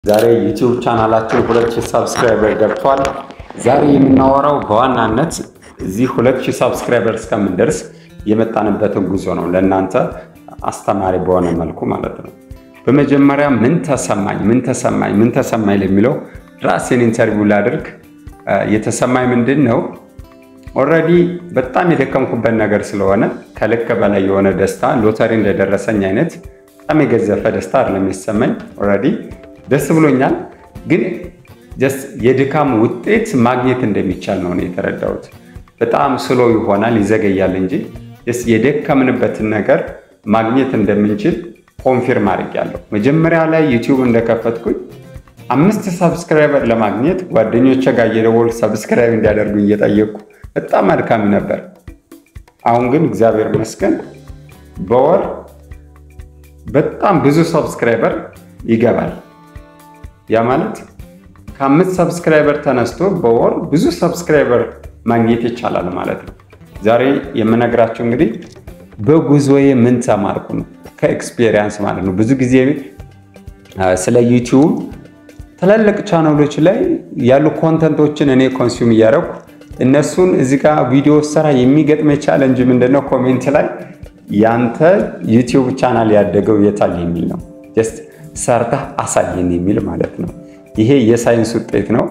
ዛሬ ዩቲዩብ ቻናላችን ሁለት ሺህ ሳብስክራይበር ገብቷል። ዛሬ የምናወራው በዋናነት እዚህ ሁለት ሺህ ሳብስክራይበር እስከምንደርስ የመጣንበትን ጉዞ ነው፣ ለእናንተ አስተማሪ በሆነ መልኩ ማለት ነው። በመጀመሪያ ምን ተሰማኝ ምን ተሰማኝ ምን ተሰማኝ ለሚለው ራሴን ኢንተርቪው ላድርግ። የተሰማኝ ምንድን ነው? ኦልሬዲ በጣም የደከምኩበት ነገር ስለሆነ ከልክ በላይ የሆነ ደስታ ሎተሪ እንደደረሰኝ አይነት በጣም የገዘፈ ደስታ አይደለም የሚሰማኝ። ኦልሬዲ ደስ ብሎኛል፣ ግን የድካም ውጤት ማግኘት እንደሚቻል ነው የተረዳሁት። በጣም ስሎ ይሆናል ይዘገያል እንጂ የደከምንበትን ነገር ማግኘት እንደምንችል ኮንፊርም አድርጌያለሁ። መጀመሪያ ላይ ዩቲዩብ እንደከፈትኩኝ አምስት ሰብስክራይበር ለማግኘት ጓደኞቼ ጋር እየደወልኩ ሰብስክራይብ እንዲያደርጉ እየጠየቅኩ በጣም አድካሚ ነበር። አሁን ግን እግዚአብሔር ይመስገን በወር በጣም ብዙ ሰብስክራይበር ይገባል። ያ ማለት ከአምስት ሰብስክራይበር ተነስቶ በወር ብዙ ሰብስክራይበር ማግኘት ይቻላል ማለት ነው። ዛሬ የምነግራቸው እንግዲህ በጉዞዬ ምን ተማርኩ ነው፣ ከኤክስፔሪየንስ ማለት ነው። ብዙ ጊዜ ስለ ዩቲዩብ ትላልቅ ቻናሎች ላይ ያሉ ኮንተንቶችን እኔ ኮንሱም እያደረኩ እነሱን እዚህ ጋር ቪዲዮ ስራ የሚገጥመ ቻለንጅ ምንድነው? ኮሜንት ላይ ያንተ ዩቲዩብ ቻናል ያደገው የታል የሚል ነው። ጀስት ሰርተህ አሳየን የሚል ማለት ነው። ይሄ የሳይንስ ውጤት ነው።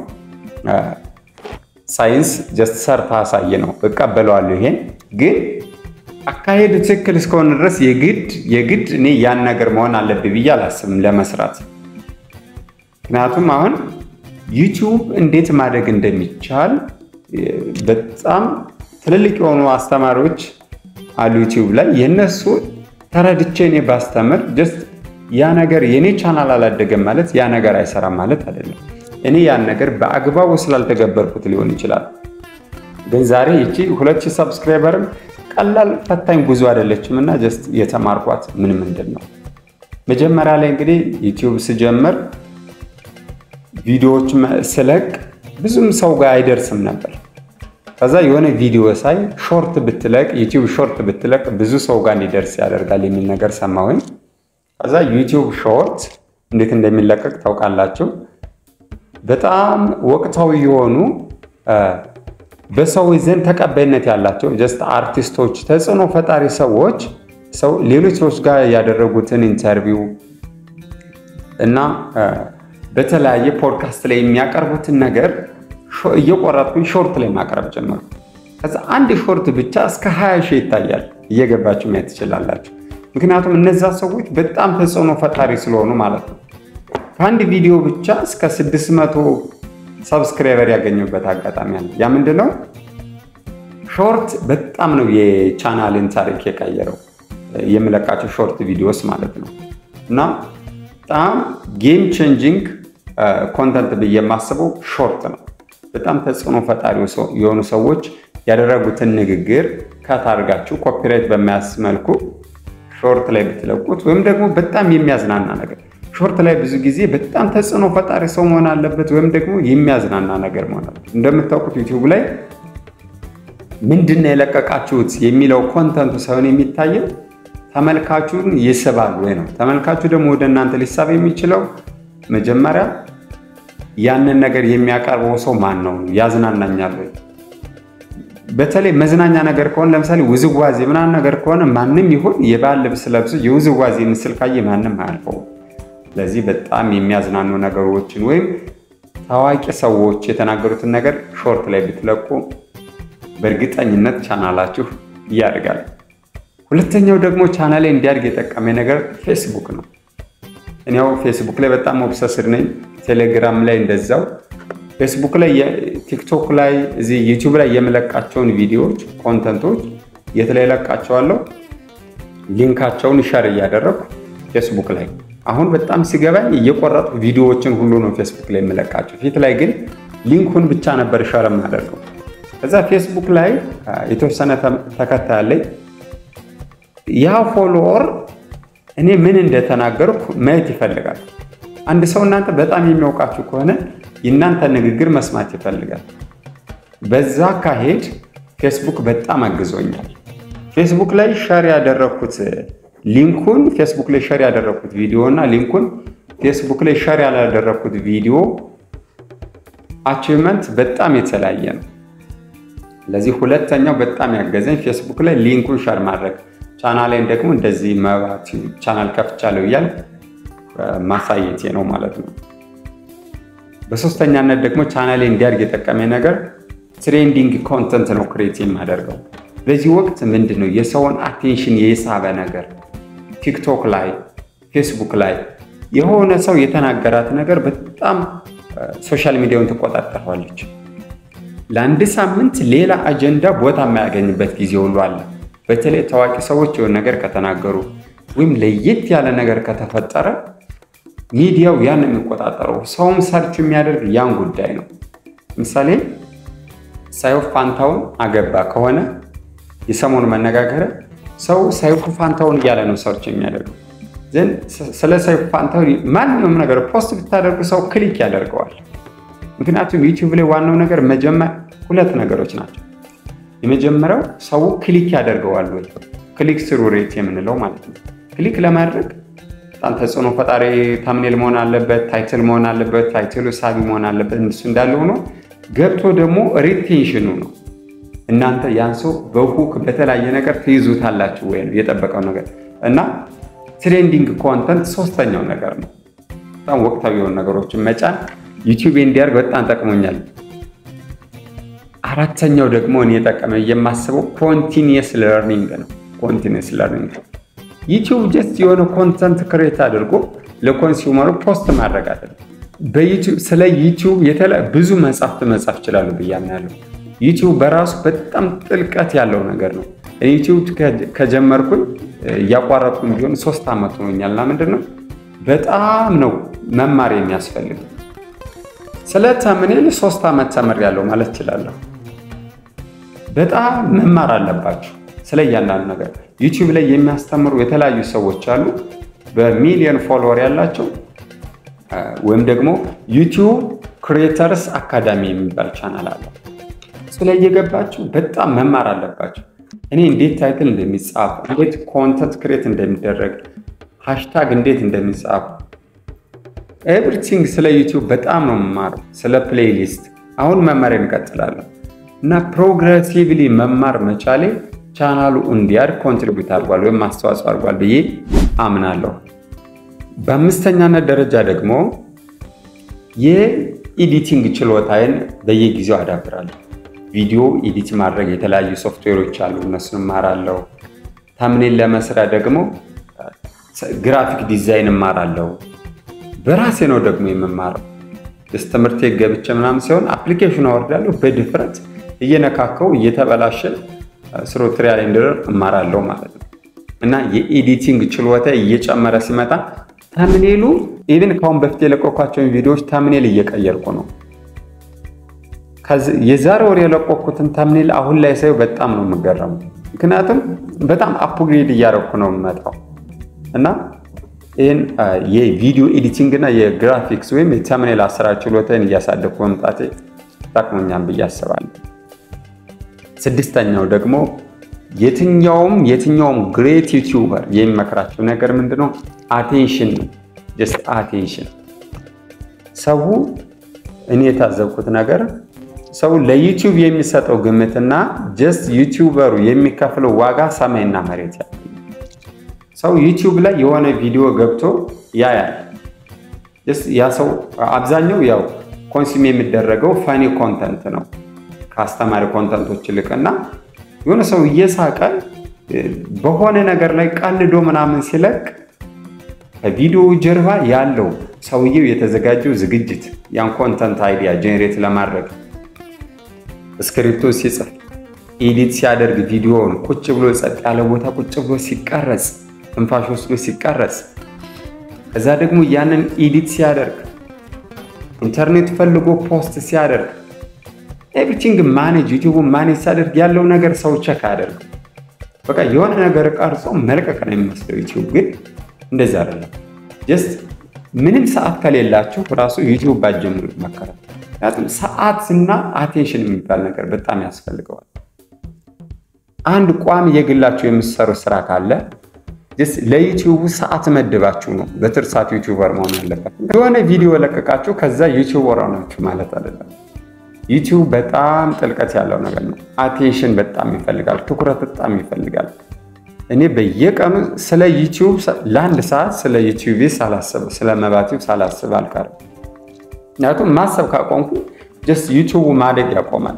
ሳይንስ ጀስት ሰርተህ አሳየ ነው፣ እቀበለዋለሁ። ይሄን ግን አካሄድ ትክክል እስከሆነ ድረስ የግድ የግድ እኔ ያን ነገር መሆን አለብኝ ብዬ አላስብም ለመስራት። ምክንያቱም አሁን ዩቲዩብ እንዴት ማደግ እንደሚቻል በጣም ትልልቅ የሆኑ አስተማሪዎች አሉ ዩቲዩብ ላይ የእነሱ ተረድቼ እኔ ባስተምር ጀስት ያ ነገር የእኔ ቻናል አላደገም ማለት ያ ነገር አይሰራም ማለት አይደለም። እኔ ያን ነገር በአግባቡ ስላልተገበርኩት ሊሆን ይችላል። ግን ዛሬ ይቺ ሁለት ሺህ ሰብስክራይበርም ቀላል ፈታኝ ጉዞ አይደለችም እና ጀስት የተማርኳት ምን ምንድን ነው መጀመሪያ ላይ እንግዲህ ዩቲዩብ ስጀምር ቪዲዮዎች ስለቅ ብዙም ሰው ጋር አይደርስም ነበር። ከዛ የሆነ ቪዲዮ ሳይ ሾርት ብትለቅ ዩቲዩብ ሾርት ብትለቅ ብዙ ሰው ጋር እንዲደርስ ያደርጋል የሚል ነገር ሰማሁኝ። ከዛ ዩቲዩብ ሾርት እንዴት እንደሚለቀቅ ታውቃላችሁ። በጣም ወቅታዊ የሆኑ በሰው ዘንድ ተቀባይነት ያላቸው ጀስት አርቲስቶች፣ ተጽዕኖ ፈጣሪ ሰዎች ሰው ሌሎች ሰዎች ጋር ያደረጉትን ኢንተርቪው እና በተለያየ ፖድካስት ላይ የሚያቀርቡትን ነገር እየቆረጥኩኝ ሾርት ላይ ማቅረብ ጀመርኩ። ከዛ አንድ ሾርት ብቻ እስከ 20 ሺህ ይታያል። እየገባችሁ ማየት ትችላላችሁ። ምክንያቱም እነዛ ሰዎች በጣም ተጽዕኖ ፈጣሪ ስለሆኑ ማለት ነው። ከአንድ ቪዲዮ ብቻ እስከ 600 ሰብስክራይበር ያገኙበት አጋጣሚ አለ። ያ ምንድን ነው? ሾርት በጣም ነው የቻናልን ታሪክ የቀየረው። የምለቃቸው ሾርት ቪዲዮስ ማለት ነው እና በጣም ጌም ቼንጂንግ ኮንተንት ብዬ የማስበው ሾርት ነው። በጣም ተጽዕኖ ፈጣሪ የሆኑ ሰዎች ያደረጉትን ንግግር ከታርጋችሁ ኮፒራይት በማያስ መልኩ ሾርት ላይ ብትለቁት ወይም ደግሞ በጣም የሚያዝናና ነገር ሾርት ላይ ብዙ ጊዜ በጣም ተጽዕኖ ፈጣሪ ሰው መሆን አለበት፣ ወይም ደግሞ የሚያዝናና ነገር መሆን አለበት። እንደምታውቁት ዩቲዩብ ላይ ምንድን ነው የለቀቃችሁት የሚለው ኮንተንቱ ሳይሆን የሚታየው ተመልካቹን ይስባል ወይ ነው። ተመልካቹ ደግሞ ወደ እናንተ ሊሳብ የሚችለው መጀመሪያ ያንን ነገር የሚያቀርበው ሰው ማን ነው? ያዝናናኛል ወይ? በተለይ መዝናኛ ነገር ከሆነ ለምሳሌ ውዝዋዜ ምናምን ነገር ከሆነ ማንም ይሁን የባህል ልብስ ለብሶ የውዝዋዜ ምስል ካየ ማንም አያልፈውም። ስለዚህ በጣም የሚያዝናኑ ነገሮችን ወይም ታዋቂ ሰዎች የተናገሩትን ነገር ሾርት ላይ ብትለቁ በእርግጠኝነት ቻናላችሁ ያድጋል። ሁለተኛው ደግሞ ቻናሌ እንዲያድግ የጠቀመኝ ነገር ፌስቡክ ነው። እኔው ፌስቡክ ላይ በጣም ኦብሰስድ ነኝ። ቴሌግራም ላይ እንደዛው። ፌስቡክ ላይ፣ ቲክቶክ ላይ፣ እዚህ ዩቲዩብ ላይ የምለቃቸውን ቪዲዮዎች ኮንተንቶች የት ላይ ለቃቸዋለሁ? ሊንካቸውን ሸር እያደረግኩ ፌስቡክ ላይ አሁን በጣም ሲገባኝ እየቆረጥኩ ቪዲዮዎችን ሁሉ ነው ፌስቡክ ላይ የምለቃቸው። ፊት ላይ ግን ሊንኩን ብቻ ነበር ሸር የማደርገው። ከዛ ፌስቡክ ላይ የተወሰነ ተከታይ አለኝ። ያ ፎሎወር እኔ ምን እንደተናገርኩ ማየት ይፈልጋል። አንድ ሰው እናንተ በጣም የሚያውቃችሁ ከሆነ የእናንተ ንግግር መስማት ይፈልጋል። በዛ አካሄድ ፌስቡክ በጣም አግዞኛል። ፌስቡክ ላይ ሸር ያደረግኩት ሊንኩን ፌስቡክ ላይ ሸር ያደረግኩት ቪዲዮ እና ሊንኩን ፌስቡክ ላይ ሸር ያላደረግኩት ቪዲዮ አቺቭመንት በጣም የተለያየ ነው። ለዚህ ሁለተኛው በጣም ያገዘኝ ፌስቡክ ላይ ሊንኩን ሸር ማድረግ ቻናሌን ደግሞ እንደዚህ መባት ቻናል ከፍቻለሁ እያል ማሳየቴ ነው ማለት ነው። በሶስተኛነት ደግሞ ቻናሌ እንዲያድግ የጠቀመኝ ነገር ትሬንዲንግ ኮንተንት ነው ክሬት የማደርገው። በዚህ ወቅት ምንድን ነው የሰውን አቴንሽን የሳበ ነገር ቲክቶክ ላይ ፌስቡክ ላይ የሆነ ሰው የተናገራት ነገር በጣም ሶሻል ሚዲያውን ትቆጣጠረዋለች። ለአንድ ሳምንት ሌላ አጀንዳ ቦታ የማያገኝበት ጊዜ ሁሉ አለ። በተለይ ታዋቂ ሰዎች የሆነ ነገር ከተናገሩ ወይም ለየት ያለ ነገር ከተፈጠረ ሚዲያው ያን የሚቆጣጠረው ሰውም ሰርች የሚያደርግ ያን ጉዳይ ነው። ምሳሌ ሰይፉ ፋንታውን አገባ ከሆነ የሰሞኑ መነጋገሪያ ሰው ሰይፉ ፋንታውን እያለ ነው ሰርች የሚያደርገው። ዘንድ ስለ ሰይፉ ፋንታውን ማንኛውም ነገር ፖስት ብታደርጉ ሰው ክሊክ ያደርገዋል። ምክንያቱም ዩቲዩብ ላይ ዋናው ነገር መጀመር ሁለት ነገሮች ናቸው። የመጀመሪያው ሰው ክሊክ ያደርገዋል ወይ ክሊክ ስሩ ሬት የምንለው ማለት ነው። ክሊክ ለማድረግ በጣም ተጽዕኖ ፈጣሪ ታምኔል መሆን አለበት፣ ታይትል መሆን አለበት፣ ታይትሉ ሳቢ መሆን አለበት። እሱ እንዳለ ሆኖ ገብቶ ደግሞ ሪቴንሽኑ ነው። እናንተ ያን ሰው በሁክ በተለያየ ነገር ትይዙታላችሁ ወይ ነው የጠበቀው ነገር እና ትሬንዲንግ ኮንተንት ሶስተኛው ነገር ነው። በጣም ወቅታዊ የሆኑ ነገሮችን መጫን ዩቲዩብ እንዲያርግ በጣም ጠቅሞኛል። አራተኛው ደግሞ እኔ የጠቀመ የማስበው ኮንቲኒየስ ለርኒንግ ነው። ኮንቲኒየስ ለርኒንግ ዩቲዩብ ጀስት የሆነ ኮንተንት ክሬት አድርጎ ለኮንሱመሩ ፖስት ማድረግ አይደለም። በዩቲዩብ ስለ ዩቲዩብ ብዙ መጽሐፍት መጻፍ ይችላሉ ብዬ አምናለሁ። ዩቲዩብ በራሱ በጣም ጥልቀት ያለው ነገር ነው። ዩቲዩብ ከጀመርኩኝ እያቋረጥኩኝ ቢሆን ሶስት ዓመት ሆኖኛል እና ምንድን ነው በጣም ነው መማር የሚያስፈልግ ስለ ተምኔል ሶስት ዓመት ተምሬያለሁ ማለት እችላለሁ። በጣም መማር አለባችሁ ስለ እያንዳንዱ ነገር። ዩቲዩብ ላይ የሚያስተምሩ የተለያዩ ሰዎች አሉ፣ በሚሊዮን ፎሎወር ያላቸው ወይም ደግሞ ዩቲዩብ ክሪኤተርስ አካዳሚ የሚባል ቻናል አለ። እሱ ላይ እየገባችሁ በጣም መማር አለባችሁ። እኔ እንዴት ታይትል እንደሚጻፍ፣ እንዴት ኮንተንት ክሬት እንደሚደረግ፣ ሃሽታግ እንዴት እንደሚጻፍ ኤቭሪቲንግ ስለ ዩቲዩብ በጣም ነው የምማረው። ስለ ፕሌይሊስት አሁን መማር እንቀጥላለሁ እና ፕሮግሬሲቭሊ መማር መቻሌ ቻናሉ እንዲያድ ኮንትሪቢዩት አድርጓል ወይም አስተዋጽኦ አድርጓል ብዬ አምናለሁ። በአምስተኛነት ደረጃ ደግሞ የኤዲቲንግ ችሎታዬን በየጊዜው አዳብራለሁ። ቪዲዮ ኤዲት ማድረግ የተለያዩ ሶፍትዌሮች አሉ፣ እነሱን እማራለሁ። ታምኔል ለመስሪያ ደግሞ ግራፊክ ዲዛይን እማራለሁ። በራሴ ነው ደግሞ የምማረው። ስ ትምህርት ገብቼ ምናምን ሲሆን አፕሊኬሽን አወርዳለሁ በድፍረት እየነካከው እየተበላሸ ስሮ ትሪያል ኤንድረር እማራለሁ ማለት ነው። እና የኤዲቲንግ ችሎታ እየጨመረ ሲመጣ ተምኔሉ ኢቭን ከአሁን በፊት የለቀኳቸውን ቪዲዮዎች ተምኔል እየቀየርኩ ነው። የዛሬ ወር የለቀኩትን ተምኔል አሁን ላይ ሳየው በጣም ነው የምገረሙ። ምክንያቱም በጣም አፕግሬድ እያደረኩ ነው የምመጣው እና ይህን የቪዲዮ ኤዲቲንግ እና የግራፊክስ ወይም የተምኔል አሰራር ችሎታን እያሳደግኩ መምጣቴ ጠቅሞኛል ብዬ አስባለሁ። ስድስተኛው ደግሞ የትኛውም የትኛውም ግሬት ዩቲዩበር የሚመክራቸው ነገር ምንድነው? አቴንሽን ነው። ጀስት አቴንሽን። ሰው እኔ የታዘብኩት ነገር ሰው ለዩቲዩብ የሚሰጠው ግምትና ጀስት ዩቲዩበሩ የሚከፍለው ዋጋ ሰማይና መሬት ያለ ሰው ዩቲዩብ ላይ የሆነ ቪዲዮ ገብቶ ያያል። ያ ሰው አብዛኛው ያው ኮንሱም የሚደረገው ፈኒ ኮንተንት ነው ከአስተማሪ ኮንተንቶች ይልቅ እና የሆነ ሰው እየሳቀ በሆነ ነገር ላይ ቀልዶ ምናምን ሲለቅ ከቪዲዮ ጀርባ ያለው ሰውየው የተዘጋጀው ዝግጅት ያን ኮንተንት አይዲያ ጄኔሬት ለማድረግ ስክሪፕቶ ሲጽፍ ኤዲት ሲያደርግ ቪዲዮውን ቁጭ ብሎ ጸጥ ያለ ቦታ ቁጭ ብሎ ሲቀረጽ ትንፋሽ ወስዶ ሲቀረጽ ከዛ ደግሞ ያንን ኤዲት ሲያደርግ ኢንተርኔት ፈልጎ ፖስት ሲያደርግ ኤቭሪቲንግ ማኔጅ ዩቲዩብ ማኔጅ ሲያደርግ ያለው ነገር ሰው ቸክ አያደርግ። በቃ የሆነ ነገር ቀርጾ መልቀቅ ነው የሚመስለው። ዩቲዩብ ግን እንደዚህ አይደለም። ጀስት ምንም ሰዓት ከሌላችሁ ራሱ ዩቲዩብ ባጀምሩ ይመከራል። ምክንያቱም ሰዓትና አቴንሽን የሚባል ነገር በጣም ያስፈልገዋል። አንድ ቋሚ የግላችሁ የምትሰሩ ስራ ካለ ለዩቲዩቡ ሰዓት መድባችሁ ነው በትርፍ ሰዓት ዩቲዩበር መሆን ያለበት። የሆነ ቪዲዮ ለቀቃችሁ ከዛ ዩቲዩበር ሆናችሁ ማለት አይደለም። ዩቲዩብ በጣም ጥልቀት ያለው ነገር ነው። አቴንሽን በጣም ይፈልጋል፣ ትኩረት በጣም ይፈልጋል። እኔ በየቀኑ ስለ ዩቲዩብ ለአንድ ሰዓት ስለ ዩቲዩብ ሳላስብ ስለ መባቲው ሳላስብ አልቀርም። ምክንያቱም ማሰብ ካቆምኩ ጀስት ዩቲዩቡ ማደግ ያቆማል።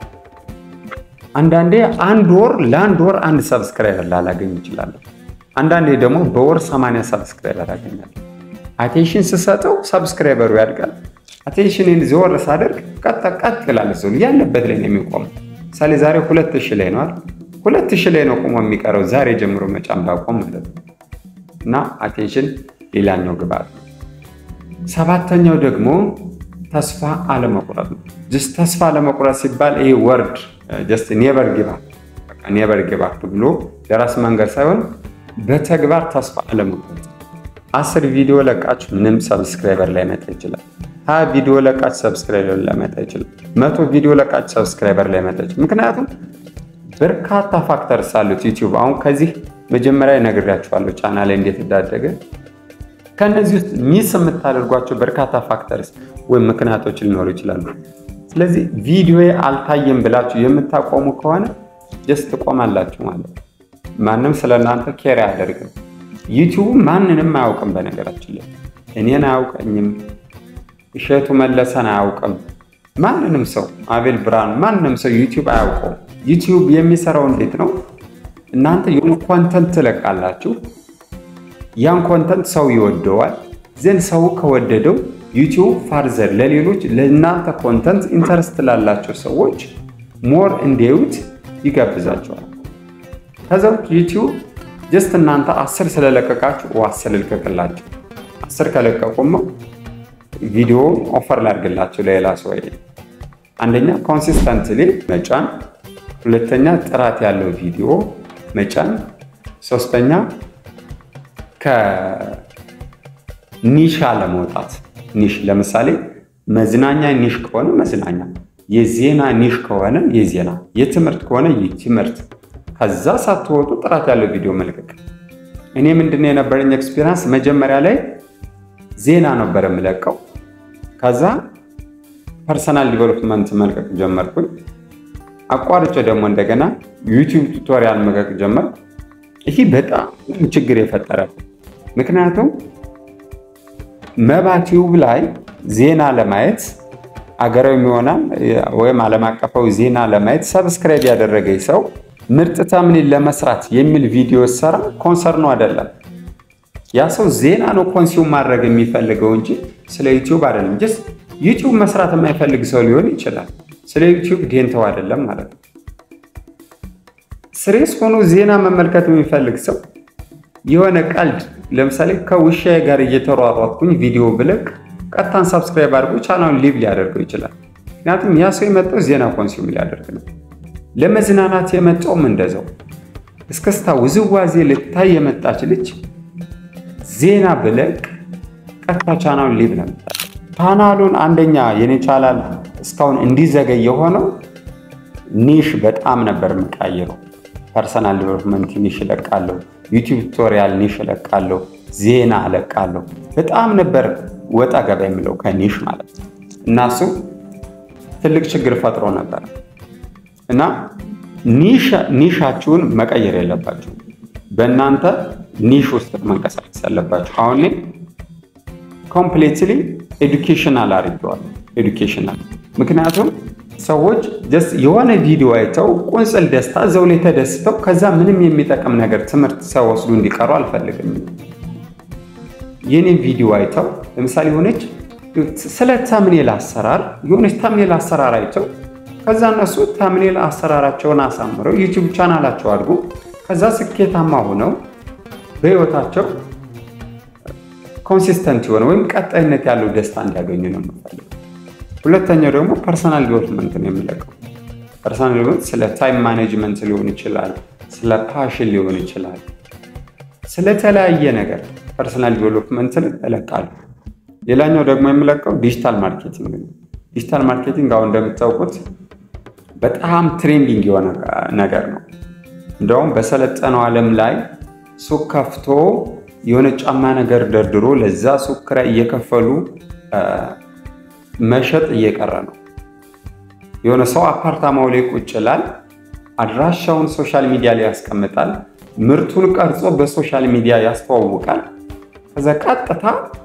አንዳንዴ አንድ ወር ለአንድ ወር አንድ ሰብስክራይበር ላላገኝ ይችላለሁ። አንዳንዴ ደግሞ በወር 80 ሰብስክራይበር አገኛለሁ። አቴንሽን ስሰጠው ሰብስክራይበሩ ያድጋል። አቴንሽንን ዞር ሳደርግ ቀጥ ቀጥ ይላል። ሰው ያለበት ላይ ነው የሚቆመው። ምሳሌ ዛሬ ሁለት ሺህ ላይ ነዋል። ሁለት ሺህ ላይ ነው ቆሞ የሚቀረው ዛሬ ጀምሮ መጫን ባቆም ማለት ነው። እና አቴንሽን ሌላኛው ግብአት ነው። ሰባተኛው ደግሞ ተስፋ አለመቁረጥ ነው። ጀስት ተስፋ አለመቁረጥ ሲባል ይሄ ወርድ ጀስት ኔቨር ጊቭ አፕ ኔቨር ጊቭ አፕ ብሎ ለራስ መንገድ ሳይሆን በተግባር ተስፋ አለመቁረጥ። አስር ቪዲዮ ለቃችሁ ምንም ሰብስክራይበር ላይመጣ ይችላል። ሀያ ቪዲዮ ለቃችሁ ሰብስክራይበር ላይመጣ ይችላል። መቶ ቪዲዮ ለቃችሁ ሰብስክራይበር ላይመጣ ይችላል። ምክንያቱም በርካታ ፋክተርስ አሉት ዩቲዩብ። አሁን ከዚህ መጀመሪያ ነግሬያችኋለሁ ቻናል ላይ እንዴት እንዳደገ። ከእነዚህ ውስጥ ሚስ የምታደርጓቸው በርካታ ፋክተርስ ወይም ምክንያቶች ሊኖሩ ይችላሉ። ስለዚህ ቪዲዮ አልታየም ብላችሁ የምታቆሙ ከሆነ ጀስት ትቆማላችሁ ማለት ነው። ማንም ስለ እናንተ ኬር አያደርግም። ዩቲዩብ ማንንም አያውቅም። በነገራችን ላይ እኔን አያውቀኝም፣ እሸቱ መለሰን አያውቅም፣ ማንንም ሰው አቤል ብርሃን፣ ማንንም ሰው ዩቲዩብ አያውቀውም። ዩቲዩብ የሚሰራው እንዴት ነው? እናንተ የሆነ ኮንተንት ትለቃላችሁ። ያን ኮንተንት ሰው ይወደዋል። ዘንድ ሰው ከወደደው ዩቲዩብ ፋርዘር ለሌሎች ለእናንተ ኮንተንት ኢንተረስት ላላቸው ሰዎች ሞር እንዲያዩት ይጋብዛቸዋል። ከዛ ውጭ ዩቲዩብ ጀስት እናንተ አስር ስለለቀቃችሁ አስር ልቀቅላቸው፣ አስር ከለቀቁማ ቪዲዮ ኦፈር ላድርግላቸው ለሌላ ሰው። አንደኛ ኮንሲስተንትሊ መጫን፣ ሁለተኛ ጥራት ያለው ቪዲዮ መጫን፣ ሶስተኛ ከኒሻ ለመውጣት ኒሽ ለምሳሌ መዝናኛ ኒሽ ከሆነ መዝናኛ፣ የዜና ኒሽ ከሆነ የዜና፣ የትምህርት ከሆነ የትምህርት ከዛ ሳትወጡ ጥራት ያለው ቪዲዮ መልቀቅ። እኔ ምንድነው የነበረኝ ኤክስፒሪንስ መጀመሪያ ላይ ዜና ነበር የምለቀው። ከዛ ፐርሰናል ዲቨሎፕመንት መልቀቅ ጀመርኩኝ። አቋርጬ ደግሞ እንደገና ዩቲዩብ ቱቶሪያል መልቀቅ ጀመርኩ። ይህ በጣም ችግር የፈጠረ ምክንያቱም መባ ቲዩብ ላይ ዜና ለማየት አገራዊ ይሆናል ወይም ዓለም አቀፋዊ ዜና ለማየት ሰብስክራይብ ያደረገኝ ሰው ምርጥ ተምኔል ለመስራት የሚል ቪዲዮ ሰራ ኮንሰርኑ አይደለም። ያ ሰው ዜና ነው ኮንሲውም ማድረግ የሚፈልገው እንጂ ስለ ዩቲዩብ አይደለም። ጀስት ዩቲዩብ መስራት የማይፈልግ ሰው ሊሆን ይችላል። ስለ ዩቲዩብ ዴንተው አይደለም ማለት ነው። ስሬስ ሆኖ ዜና መመልከት የሚፈልግ ሰው የሆነ ቀልድ ለምሳሌ ከውሻዬ ጋር እየተሯሯጥኩኝ ቪዲዮ ብለቅ ቀጥታን ሰብስክራይብ አድርጎ ቻናሉን ሊቭ ሊያደርገው ይችላል። ምክንያቱም ያ ሰው የመጣው ዜና ኮንሱም ሊያደርግ ነው። ለመዝናናት የመጣውም እንደዛው እስከስታ ውዝዋዜ ልታይ የመጣች ልጅ ዜና ብለቅ ቀጥታ ቻናሉን ሊቭ ነው። ቻናሉን አንደኛ የኔ ቻናል እስካሁን እንዲዘገይ የሆነው ኒሽ በጣም ነበር የምቃይረው። ፐርሰናል ዲቨሎፕመንት ኒሽ እለቃለሁ፣ ዩቲዩብ ቱቶሪያል ኒሽ እለቃለሁ፣ ዜና እለቃለሁ። በጣም ነበር ወጣ ገባ የሚለው ከኒሽ ማለት ነው። እና እሱ ትልቅ ችግር ፈጥሮ ነበር እና ኒሻችሁን መቀየር የለባችሁ። በእናንተ ኒሽ ውስጥ መንቀሳቀስ ያለባችሁ። አሁን ላይ ኮምፕሌትሊ ኤዱኬሽናል አድርጌዋለሁ። ኤዱኬሽናል ምክንያቱም ሰዎች ጀስት የሆነ ቪዲዮ አይተው ቁንጽል ደስታ እዛው ላይ ተደስተው ከዛ ምንም የሚጠቅም ነገር ትምህርት ሳይወስዱ እንዲቀሩ አልፈልግም። የኔን ቪዲዮ አይተው ለምሳሌ የሆነች ስለ ተምኔል አሰራር የሆነች ተምኔል አሰራር አይተው ከዛ እነሱ ተምኔል አሰራራቸውን አሳምረው ዩቲዩብ ቻናላቸው አድጎ ከዛ ስኬታማ ሆነው በህይወታቸው ኮንሲስተንት የሆነ ወይም ቀጣይነት ያለው ደስታ እንዲያገኙ ነው የምፈልገው። ሁለተኛው ደግሞ ፐርሰናል ዲቨሎፕመንት ነው የምለቀው። ፐርሰናል ዲቨሎፕመንት ስለ ታይም ማኔጅመንት ሊሆን ይችላል፣ ስለ ፓሽን ሊሆን ይችላል፣ ስለተለያየ ነገር ፐርሰናል ዲቨሎፕመንትን እለቃለሁ። ሌላኛው ደግሞ የምለቀው ዲጂታል ማርኬቲንግ ነው። ዲጂታል ማርኬቲንግ አሁን እንደምታውቁት በጣም ትሬንዲንግ የሆነ ነገር ነው። እንደውም በሰለጠነው ዓለም ላይ ሱቅ ከፍቶ የሆነ ጫማ ነገር ደርድሮ ለዛ ሱቅ ኪራይ እየከፈሉ መሸጥ እየቀረ ነው። የሆነ ሰው አፓርታማው ላይ ቁጭ ይላል፣ አድራሻውን ሶሻል ሚዲያ ላይ ያስቀምጣል፣ ምርቱን ቀርጾ በሶሻል ሚዲያ ያስተዋውቃል። ከዛ ቀጥታ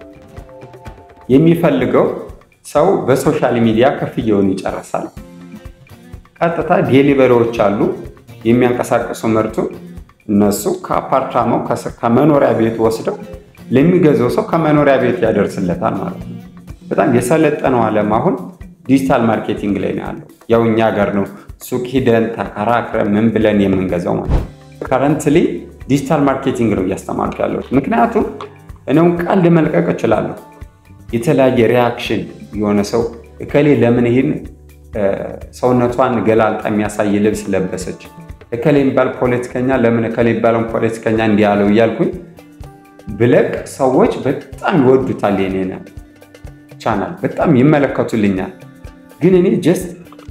የሚፈልገው ሰው በሶሻል ሚዲያ ክፍያውን ይጨርሳል። ቀጥታ ዴሊቨሪዎች አሉ የሚያንቀሳቅሱ ምርቱን እነሱ ከአፓርታማው ከመኖሪያ ቤት ወስደው ለሚገዛው ሰው ከመኖሪያ ቤት ያደርስለታል ማለት ነው። በጣም የሰለጠነው ዓለም አሁን ዲጂታል ማርኬቲንግ ላይ ነው ያለው። ያው እኛ ሀገር ነው ሱቅ ሂደን ተከራክረን ምን ብለን የምንገዛው ማለት ነው። ከረንትሊ ዲጂታል ማርኬቲንግ ነው እያስተማርኩ ያለው። ምክንያቱም እኔውን ቃል መልቀቅ እችላለሁ። የተለያየ ሪያክሽን የሆነ ሰው እከሌ ለምን ይህን ሰውነቷን ገላልጣ የሚያሳይ ልብስ ለበሰች፣ እከሌ የሚባል ፖለቲከኛ ለምን እከሌ የሚባለውን ፖለቲከኛ እንዲህ ያለው እያልኩኝ ብለቅ ሰዎች በጣም ይወዱታል። የኔን ቻናል በጣም ይመለከቱልኛል። ግን እኔ ጀስት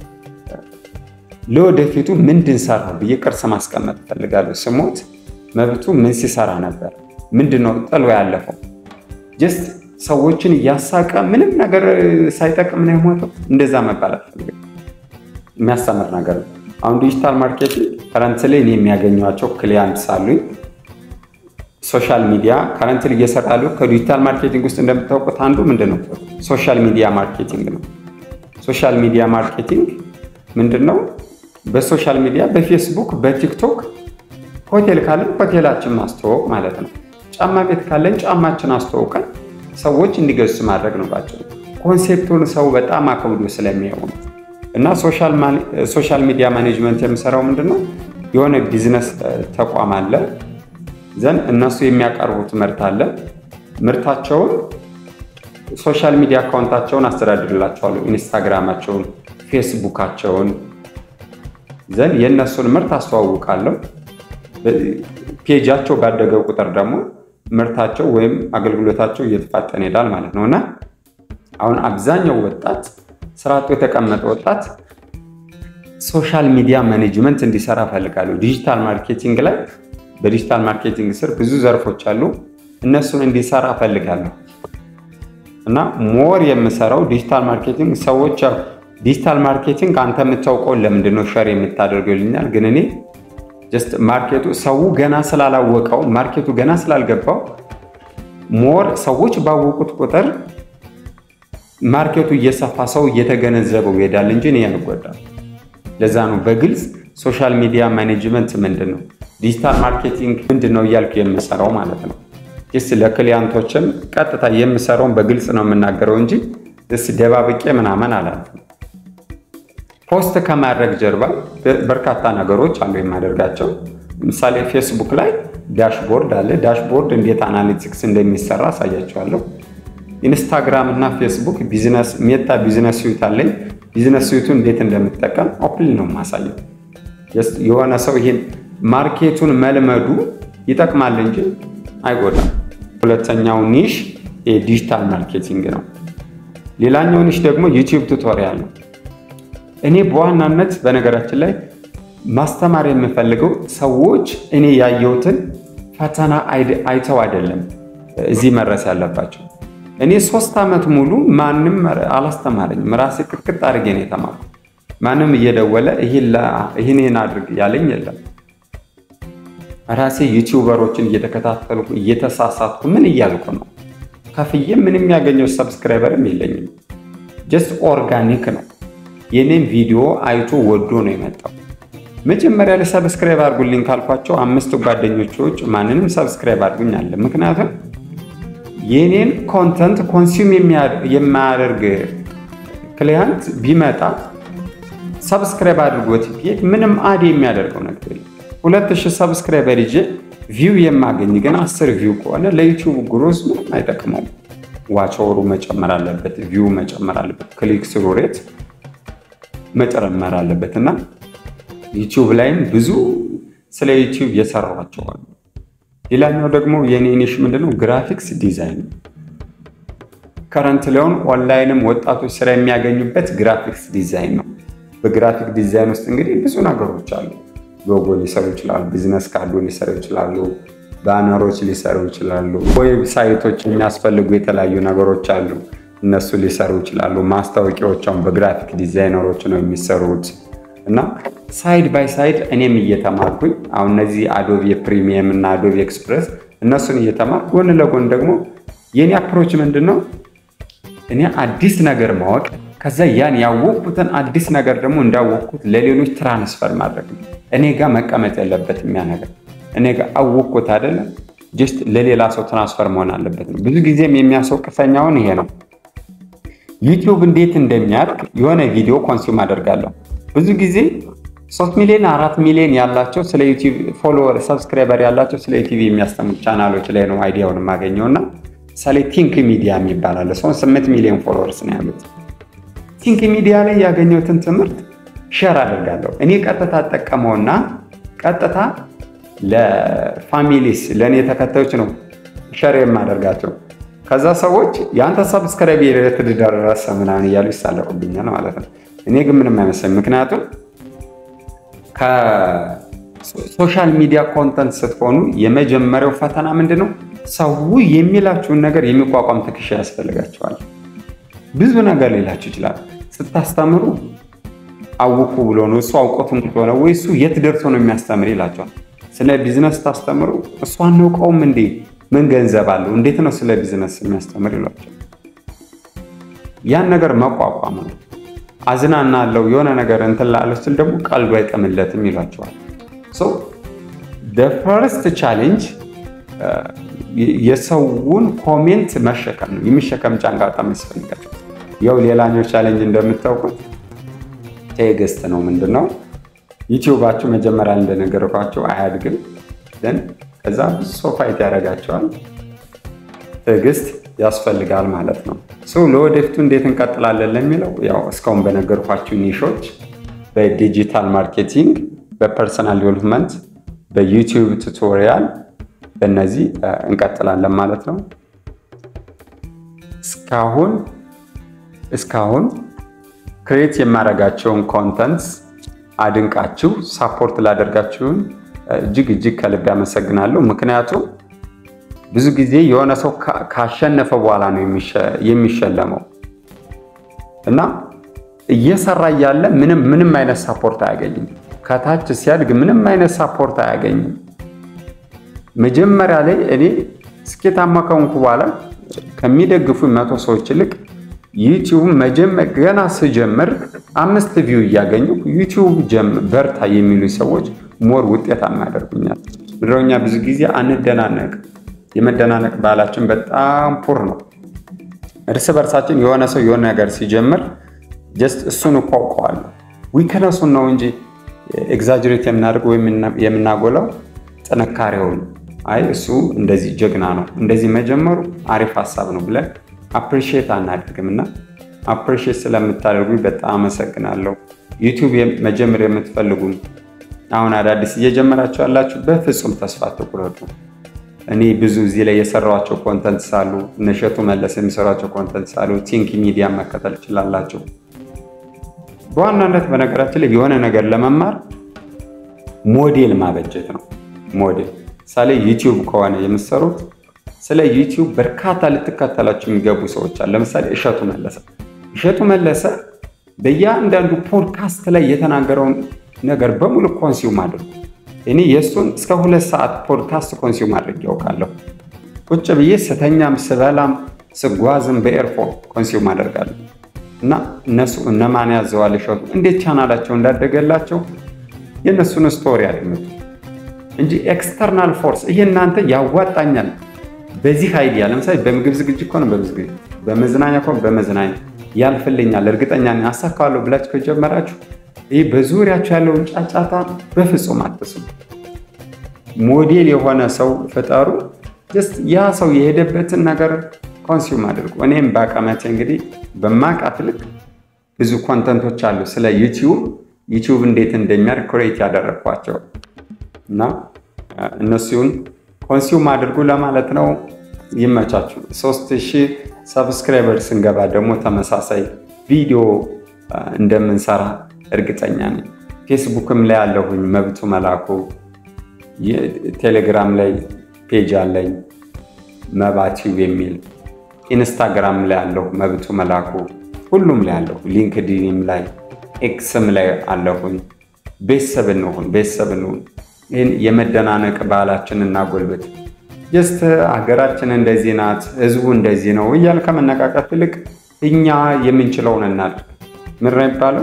ለወደፊቱ ምንድን ሰራ ብዬ ቅርስ ማስቀመጥ እፈልጋለሁ። ስሞት መብቱ ምን ሲሰራ ነበር? ምንድን ነው ጥሎ ያለፈው? ጀስት ሰዎችን እያሳቀ ምንም ነገር ሳይጠቅም ነው የሞተው። እንደዛ መባል አልፈልግም። የሚያስተምር ነገር ነው። አሁን ዲጂታል ማርኬቲንግ ከረንት ላይ እኔ የሚያገኟቸው ክሊያንት ሳሉኝ ሶሻል ሚዲያ ከረንት ላይ እየሰራሉ። ከዲጂታል ማርኬቲንግ ውስጥ እንደምታውቁት አንዱ ምንድን ነው? ሶሻል ሚዲያ ማርኬቲንግ ነው። ሶሻል ሚዲያ ማርኬቲንግ ምንድን ነው? በሶሻል ሚዲያ በፌስቡክ፣ በቲክቶክ ሆቴል ካለን ሆቴላችን ማስተዋወቅ ማለት ነው። ጫማ ቤት ካለን ጫማችን አስተዋውቀን ሰዎች እንዲገዙ ማድረግ ነው ባጭሩ። ኮንሴፕቱን ሰው በጣም አከብዶ ስለሚያው ነው። እና ሶሻል ሚዲያ ማኔጅመንት የምሰራው ምንድን ነው? የሆነ ቢዝነስ ተቋም አለ ዘን እነሱ የሚያቀርቡት ምርት አለ። ምርታቸውን ሶሻል ሚዲያ አካውንታቸውን አስተዳድርላቸዋለሁ። ኢንስታግራማቸውን፣ ፌስቡካቸውን ዘን የእነሱን ምርት አስተዋውቃለሁ። ፔጃቸው ባደገ ቁጥር ደግሞ ምርታቸው ወይም አገልግሎታቸው እየተፋጠነ ይሄዳል ማለት ነው እና አሁን አብዛኛው ወጣት ስራ አጡ የተቀመጠ ወጣት ሶሻል ሚዲያ ማኔጅመንት እንዲሰራ ፈልጋለሁ። ዲጂታል ማርኬቲንግ ላይ በዲጂታል ማርኬቲንግ ስር ብዙ ዘርፎች አሉ። እነሱን እንዲሰራ ፈልጋለሁ እና ሞር የምሰራው ዲጂታል ማርኬቲንግ ሰዎች ዲጂታል ማርኬቲንግ አንተ የምታውቀውን ለምንድን ነው ሸር የምታደርገው ይልኛል። ግን እኔ ጀስት ማርኬቱ ሰው ገና ስላላወቀው ማርኬቱ ገና ስላልገባው ሞር ሰዎች ባወቁት ቁጥር ማርኬቱ እየሰፋ ሰው እየተገነዘበው ይሄዳል እንጂ እኔ አልጎዳም። ለዛ ነው በግልጽ ሶሻል ሚዲያ ማኔጅመንት ምንድን ነው፣ ዲጂታል ማርኬቲንግ ምንድን ነው እያልኩ የምሰራው ማለት ነው። ስ ለክሊያንቶችም ቀጥታ የምሰራውን በግልጽ ነው የምናገረው እንጂ ስ ደባብቄ ምናምን አላልኩም። ፖስት ከማድረግ ጀርባ በርካታ ነገሮች አሉ የማደርጋቸው። ለምሳሌ ፌስቡክ ላይ ዳሽቦርድ አለ። ዳሽቦርድ እንዴት አናሊቲክስ እንደሚሰራ አሳያቸዋለሁ። ኢንስታግራም እና ፌስቡክ ቢዝነስ ሜታ ቢዝነስ ስዊት አለኝ። ቢዝነስ ስዊቱን እንዴት እንደምጠቀም ኦፕን ነው የማሳየው። የሆነ ሰው ይሄን ማርኬቱን መልመዱ ይጠቅማል እንጂ አይጎዳም። ሁለተኛው ኒሽ የዲጂታል ማርኬቲንግ ነው። ሌላኛው ኒሽ ደግሞ ዩቲዩብ ቱቶሪያል ነው። እኔ በዋናነት በነገራችን ላይ ማስተማር የምፈልገው ሰዎች እኔ ያየሁትን ፈተና አይተው አይደለም እዚህ መድረስ ያለባቸው። እኔ ሶስት ዓመት ሙሉ ማንም አላስተማረኝም። ራሴ ቅጥቅጥ አድርጌ ነው የተማርኩ። ማንም እየደወለ ይህን አድርግ ያለኝ የለም። ራሴ ዩቲዩበሮችን እየተከታተልኩ እየተሳሳትኩ ምን እያልኩ ነው። ከፍዬ ምንም ያገኘው ሰብስክራይበርም የለኝም። ጀስት ኦርጋኒክ ነው። የኔም ቪዲዮ አይቶ ወዶ ነው የመጣው። መጀመሪያ ላይ ሰብስክራይብ አድርጉልኝ ካልኳቸው አምስት ጓደኞች ውጭ ማንንም ሰብስክራይብ አድርጉኝ አለ። ምክንያቱም የኔን ኮንተንት ኮንሱም የማያደርግ ክሊያንት ቢመጣ ሰብስክራይብ አድርጎት ቢሄድ ምንም አድ የሚያደርገው ነገር የለም። ሁለት ሺህ ሰብስክራይበር ይዤ ቪው የማገኝ ግን አስር ቪው ከሆነ ለዩቲዩብ ግሮዝ ምንም አይጠቅመውም። ዋቻወሩ መጨመር አለበት፣ ቪው መጨመር አለበት፣ ክሊክ ስሩ ሬት መጨመር አለበት እና ዩቲዩብ ላይም ብዙ ስለ ዩቲዩብ የሰራቸዋል። ሌላኛው ደግሞ የኔ ኒሽ ምንድነው? ግራፊክስ ዲዛይን ከረንት ላይሆን ኦንላይንም ወጣቶች ስራ የሚያገኙበት ግራፊክስ ዲዛይን ነው። በግራፊክ ዲዛይን ውስጥ እንግዲህ ብዙ ነገሮች አሉ። ሎጎ ሊሰሩ ይችላሉ፣ ቢዝነስ ካርዱ ሊሰሩ ይችላሉ፣ ባነሮች ሊሰሩ ይችላሉ። ዌብሳይቶች የሚያስፈልጉ የተለያዩ ነገሮች አሉ፣ እነሱ ሊሰሩ ይችላሉ። ማስታወቂያዎቿን በግራፊክ ዲዛይነሮች ነው የሚሰሩት እና ሳይድ ባይ ሳይድ እኔም እየተማርኩኝ አሁን እነዚህ አዶቢ ፕሪሚየም እና አዶቢ ኤክስፕረስ እነሱን እየተማርኩ ጎን ለጎን ደግሞ የኔ አፕሮች ምንድን ነው እኔ አዲስ ነገር ማወቅ ከዛ ያን ያወቅኩትን አዲስ ነገር ደግሞ እንዳወቅኩት ለሌሎች ትራንስፈር ማድረግ ነው። እኔ ጋር መቀመጥ የለበትም ያ ነገር እኔ ጋር አወቅኩት አይደለም ጀስት ለሌላ ሰው ትራንስፈር መሆን አለበት ነው። ብዙ ጊዜም የሚያስወቅሰኛውን ይሄ ነው። ዩቲዩብ እንዴት እንደሚያድግ የሆነ ቪዲዮ ኮንሱም አደርጋለሁ። ብዙ ጊዜ ሶስት ሚሊዮን አራት ሚሊዮን ያላቸው ስለ ዩቲዩብ ፎሎወር ሰብስክራይበር ያላቸው ስለ ዩቲዩብ የሚያስተምሩ ቻናሎች ላይ ነው አይዲያውን የማገኘው እና ምሳሌ ቲንክ ሚዲያ የሚባል አለ። ሰውን ስምንት ሚሊዮን ፎሎወርስ ነው ያሉት። ቲንክ ሚዲያ ላይ ያገኘሁትን ትምህርት ሼር አደርጋለሁ። እኔ ቀጥታ ጠቀመውና ቀጥታ ለፋሚሊስ ለእኔ ተከታዮች ነው ሼር የማደርጋቸው። ከዛ ሰዎች የአንተ ሰብስክራይብ የት ደረሰ ምናምን እያሉ ይሳለቁብኛል ማለት ነው። እኔ ግን ምንም አይመስለኝ። ምክንያቱም ከሶሻል ሚዲያ ኮንተንት ስትሆኑ የመጀመሪያው ፈተና ምንድን ነው? ሰው የሚላችሁን ነገር የሚቋቋም ትከሻ ያስፈልጋቸዋል። ብዙ ነገር ሊላችሁ ይችላል። ስታስተምሩ አውኩ ብሎ ነው እሱ አውቆት ሙቶ ነው ወይ እሱ የት ደርሶ ነው የሚያስተምር ይላቸዋል። ስለ ቢዝነስ ስታስተምሩ እሱ አናውቀውም እንዴ ምን ገንዘብ አለው እንዴት ነው ስለ ቢዝነስ የሚያስተምር ይሏቸዋል። ያን ነገር መቋቋም ነው። አዝናና አለው የሆነ ነገር እንትን ላለ ስል ደግሞ ቀልዱ አይጥምለትም ይሏቸዋል። ፈርስት ቻሌንጅ የሰውን ኮሜንት መሸከም ነው። የሚሸከም ጫንቃ በጣም ያስፈልጋቸው። ያው ሌላኛው ቻሌንጅ እንደምታውቁት ቴግስት ነው። ምንድን ነው ዩቲዩባችሁ መጀመሪያ እንደነገርኳቸው አያድግም። ግን ከዛ ብዙ ሰው ፋይት ያደርጋቸዋል። ትዕግስት ያስፈልጋል ማለት ነው። ሰው ለወደፊቱ እንዴት እንቀጥላለን ለሚለው ያው እስካሁን በነገርኳችሁ ኒሾች በዲጂታል ማርኬቲንግ፣ በፐርሰናል ዴቨሎፕመንት፣ በዩቲዩብ ቱቶሪያል በእነዚህ እንቀጥላለን ማለት ነው። እስካሁን እስካሁን ክሬት የማደርጋቸውን ኮንተንትስ አድንቃችሁ ሳፖርት ላደርጋችሁን እጅግ እጅግ ከልብ ያመሰግናለሁ። ምክንያቱም ብዙ ጊዜ የሆነ ሰው ካሸነፈ በኋላ ነው የሚሸለመው እና እየሰራ እያለ ምንም ምንም አይነት ሳፖርት አያገኝም። ከታች ሲያድግ ምንም አይነት ሳፖርት አያገኝም። መጀመሪያ ላይ እኔ ስኬታማ ከሆንኩ በኋላ ከሚደግፉ መቶ ሰዎች ይልቅ ዩቲዩብ ገና ስጀምር አምስት ቪው እያገኙ ዩቲዩብ በርታ የሚሉ ሰዎች ሞር ውጤታማ ያደርጉኛል። ምድረኛ ብዙ ጊዜ አንደናነቅ። የመደናነቅ ባህላችን በጣም ፑር ነው። እርስ በርሳችን የሆነ ሰው የሆነ ነገር ሲጀምር ጀስት እሱን እኮ አውቀዋለሁ ዊክነሱን ነው እንጂ ኤግዛጅሬት የምናደርገው የምናጎላው ጥንካሬውን አይ እሱ እንደዚህ ጀግና ነው እንደዚህ መጀመሩ አሪፍ ሀሳብ ነው ብለን አፕሪሺየት አናደርግም እና አፕሪሺየት ስለምታደርጉ በጣም አመሰግናለሁ። ዩቲዩብ መጀመር የምትፈልጉ አሁን አዳዲስ እየጀመራችሁ ያላችሁ በፍጹም ተስፋ አትቁረጡ። እኔ ብዙ እዚህ ላይ የሰራኋቸው ኮንተንት ሳሉ እነሸቱ መለስ የሚሰሯቸው ኮንተንት ሳሉ ቲንክ ሚዲያ መከተል ይችላላችሁ። በዋናነት በነገራችን ላይ የሆነ ነገር ለመማር ሞዴል ማበጀት ነው። ሞዴል ምሳሌ ዩቲዩብ ከሆነ የምትሰሩት ስለ ዩቲዩብ በርካታ ልትከተላቸው የሚገቡ ሰዎች አሉ። ለምሳሌ እሸቱ መለሰ እሸቱ መለሰ በእያንዳንዱ ፖድካስት ላይ የተናገረውን ነገር በሙሉ ኮንሲውም አድርጉ። እኔ የእሱን እስከ ሁለት ሰዓት ፖድካስት ኮንሲውም አድርግ ያውቃለሁ። ቁጭ ብዬ ስተኛም ስበላም ስጓዝም በኤርፎን ኮንሲውም አደርጋለሁ። እና እነሱ እነማን ያዘዋል እሸቱ እንዴት ቻናላቸው እንዳደገላቸው የእነሱን ስቶሪ አድምጡ እንጂ ኤክስተርናል ፎርስ ይህ እናንተ ያዋጣኛል በዚህ አይዲያ ለምሳሌ በምግብ ዝግጅት ከሆነ በምግብ ዝግጅት፣ በመዝናኛ ከሆነ በመዝናኛ ያልፍልኛል፣ እርግጠኛ ነኝ አሳካዋለሁ ብላችሁ ከጀመራችሁ ይህ በዙሪያችሁ ያለውን ጫጫታ በፍጹም አትስሙ። ሞዴል የሆነ ሰው ፍጠሩ። ጀስት ያ ሰው የሄደበትን ነገር ኮንሱም አድርጉ። እኔም በአቀመቴ እንግዲህ በማቃት ልክ ብዙ ኮንተንቶች አሉ ስለ ዩቲዩብ ዩቲዩብ እንዴት እንደሚያድግ ክሬት ያደረግኳቸው እና እነሱን ኮንሱም አድርጉ ለማለት ነው። ይመቻችሁ። ሶስት ሺህ ሰብስክራይበር ስንገባ ደግሞ ተመሳሳይ ቪዲዮ እንደምንሰራ እርግጠኛ ነኝ። ፌስቡክም ላይ ያለሁኝ መብቱ መላኩ፣ ቴሌግራም ላይ ፔጅ አለኝ መባቲው የሚል ኢንስታግራም ላይ አለሁ መብቱ መላኩ ሁሉም ላይ አለሁ ሊንክዲንም ላይ ኤክስም ላይ አለሁኝ ቤተሰብ እንሁን ቤተሰብ እንሁን ይህን የመደናነቅ ባህላችን እናጎልበት ጀስት ሀገራችን እንደዚህ ናት ህዝቡ እንደዚህ ነው እያል ከመነቃቀፍ ይልቅ እኛ የምንችለውን እናድርግ ምን ነው የሚባለው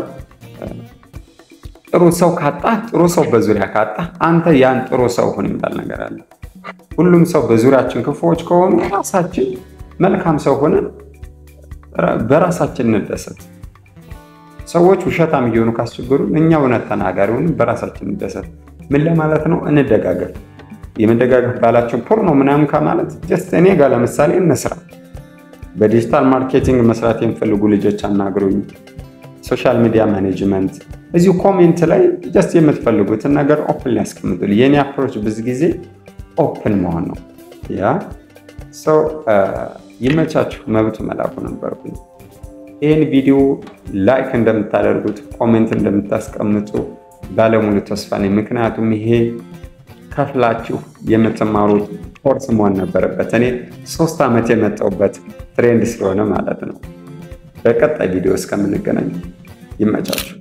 ጥሩ ሰው ካጣ ጥሩ ሰው በዙሪያ ካጣ አንተ ያን ጥሩ ሰው ሁን የሚባል ነገር አለ ሁሉም ሰው በዙሪያችን ክፉዎች ከሆኑ ራሳችን መልካም ሰው ሆነን በራሳችን እንደሰት ሰዎች ውሸታም እየሆኑ ካስቸገሩ እኛ እውነት ተናጋሪ ሆኑ በራሳችን እንደሰት ምን ለማለት ነው እንደጋገፍ የመደጋገፍ ባላችን ፖር ነው ምናምን ከማለት ጀስት እኔ ጋር ለምሳሌ እንስራ በዲጂታል ማርኬቲንግ መስራት የሚፈልጉ ልጆች አናግሩኝ ሶሻል ሚዲያ ማኔጅመንት እዚሁ ኮሜንት ላይ ጀስት የምትፈልጉትን ነገር ኦፕን ሊያስቀምጡል የኔ አፕሮች ብዙ ጊዜ ኦፕን መሆን ነው ያ ሰው ይመቻችሁ መብቱ መላኩ ነበርኩኝ ይህን ቪዲዮ ላይክ እንደምታደርጉት ኮሜንት እንደምታስቀምጡ ባለሙሉ ተስፋ ነኝ ምክንያቱም ይሄ ከፍላችሁ የምትማሩት ኮርስ መሆን ነበረበት እኔ ሶስት ዓመት የመጣውበት ትሬንድ ስለሆነ ማለት ነው በቀጣይ ቪዲዮ እስከምንገናኝ ይመቻችሁ